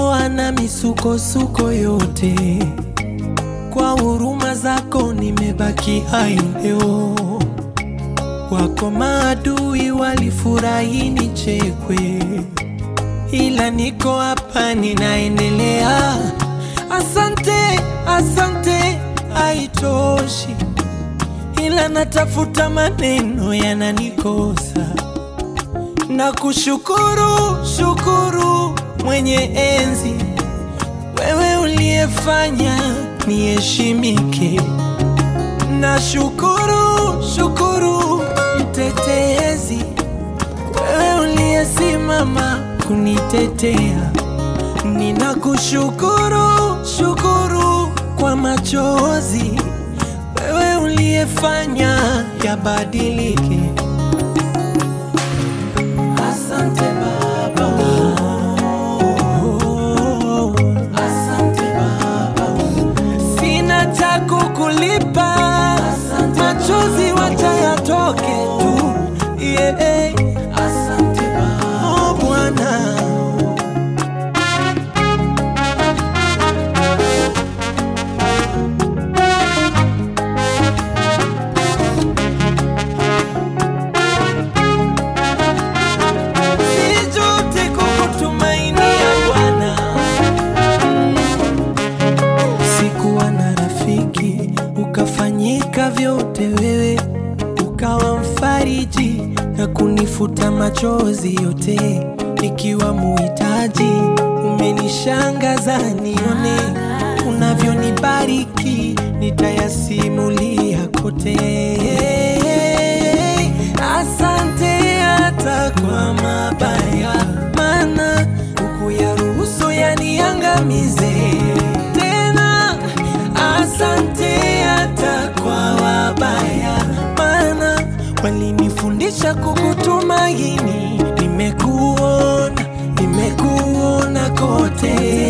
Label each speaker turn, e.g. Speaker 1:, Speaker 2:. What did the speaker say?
Speaker 1: umenitoa na misukosuko yote, kwa huruma zako nimebaki hai leo. Wako maadui walifurahi nichekwe, ila niko hapa ninaendelea. Asante, asante, haitoshi, ila natafuta maneno yananikosa na kushukuru shukuru mwenye enzi, wewe uliyefanya niheshimike. Na shukuru shukuru mtetezi, wewe uliyesimama kunitetea. Ninakushukuru shukuru kwa machozi, wewe uliyefanya yabadilike. Asante Baba, oh, asante Baba, sina cha kukulipa, machozi wacha yatoke tu, yeah. Asante Baba, oh Bwana. Sijute kukutumainia Bwana. Sikuwa na rafiki, ukafanyika vyote wewe, ukawa mfariji na kunifuta machozi yote, nikiwa muhitaji. Umenishangaza nione unavyonibariki, nitayasimulia kote. Asante hata kwa mabaya, maana hukuyaruhusu yaniangamize tena. Asante hata kwa wabaya, maana walinifundisha kukutumaini. Nimekuona, nimekuona kote